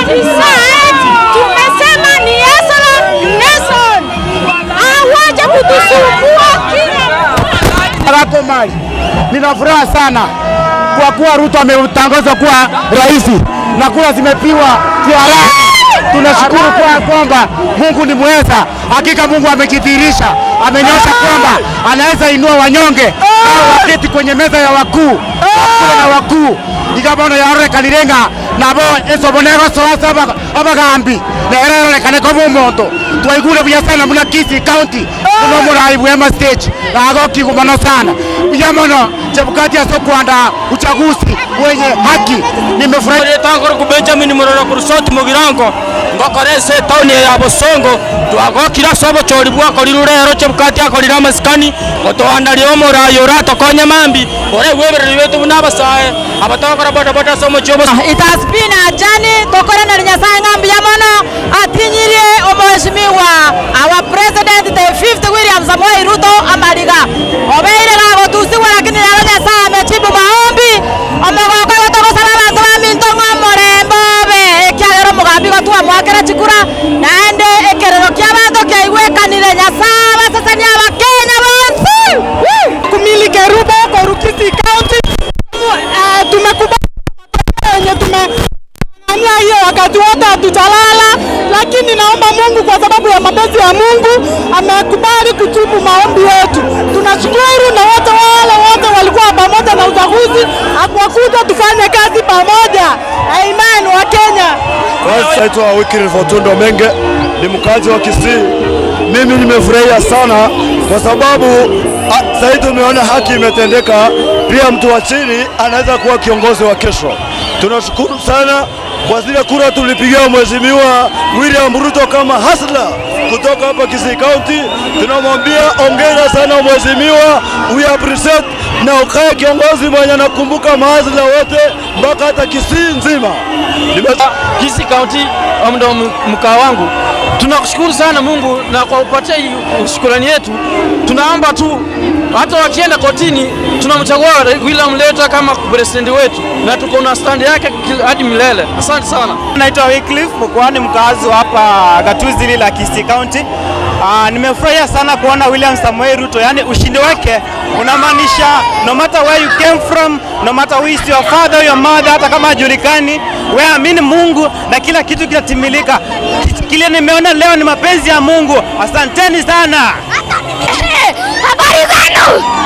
tumesema ni Yesu Nelson awaje kutusumbua kila Wako mali. Nina furaha sana kwa kuwa Ruto ametangazwa kuwa rais na kura zimepigwa kihalali. Tunashukuru kwa kwamba Mungu ni mweza. Hakika Mungu amejidhihirisha, amenyosha kwamba anaweza inua wanyonge au waketi kwenye meza ya wakuu wakule na wakuu igabono yarore kanirenga nabo esobonego soasa abagambi nererekane ko bumonto twaigure buya sana muna Kisii County muno murai bwema stage nago kigumono sana buya mono Chebukati asokwanda uchaguzi wenye haki nimefurahi tangoro ku Benjamin Muroro ku Rusoti mu Birango ngokorese tauni ya Bosongo twagokira sobo chori bwakori rurero Chebukati akorira amasikani gotwandari omurayo ratokonya mambi ore webereri wetu nabasae abatokora boda boda somo chobo It has been a journey tokorana na Nyasaye ng'ambi ya mono atinyirie omheshimiwa our president the fifth William Samoei Ruto amariga obeire gagotusiwa lakini lero Nyasaye amejibu maombi omogoko gotogosaba abanto baminto ng'omorembo be ekiagera omogambi gotwa mwakera chikura naende ekerero kia abanto kiaigwekanire Nyasaye basesenia abakenya bonsi kumili Kerubo kwa Kisii County. Uh, tumekubali yenye tumefanya hiyo wakati wote hatujalala, lakini naomba Mungu kwa sababu ya mapenzi ya Mungu amekubali kujibu maombi yetu. Tunashukuru na wote wale wote walikuwa pamoja na uchaguzi, akwakuja tufanye kazi pamoja. Amen wa Kenya. Kwanza naitwa Wycliffe Otundo Menge, ni mkazi wa Kisii. Mimi nimefurahia sana kwa sababu a- sasa tumeona haki imetendeka, pia mtu wa chini anaweza kuwa kiongozi wa kesho. Tunashukuru sana kwa zile kura tulipigia Mheshimiwa William Ruto kama hasla kutoka hapa Kisii County. Tunamwambia ongera sana mheshimiwa, we appreciate na ukae kiongozi mwenye anakumbuka mahasla wote mpaka hata Kisii nzima. Nime- Kisii County ndo mkaa wangu. Tunakushukuru sana Mungu na kwa kupatia hii shukrani yetu. Tunaomba tu hata wakienda kotini, tunamchagua William Leta kama president wetu na tuko na stand yake ki- hadi milele. Asante sana. Naitwa Wycliffe Mukwani, mkazi wa hapa gatuzi hili la Kisii County. Uh, nimefurahia sana kuona William Samoei Ruto, yani ushindi wake unamaanisha no matter where you came from, no matter who is your father or your mother, hata kama hajulikani, wewe amini Mungu na kila kitu kinatimilika. Kile nimeona leo ni mapenzi ya Mungu. Asanteni sana. habari zenu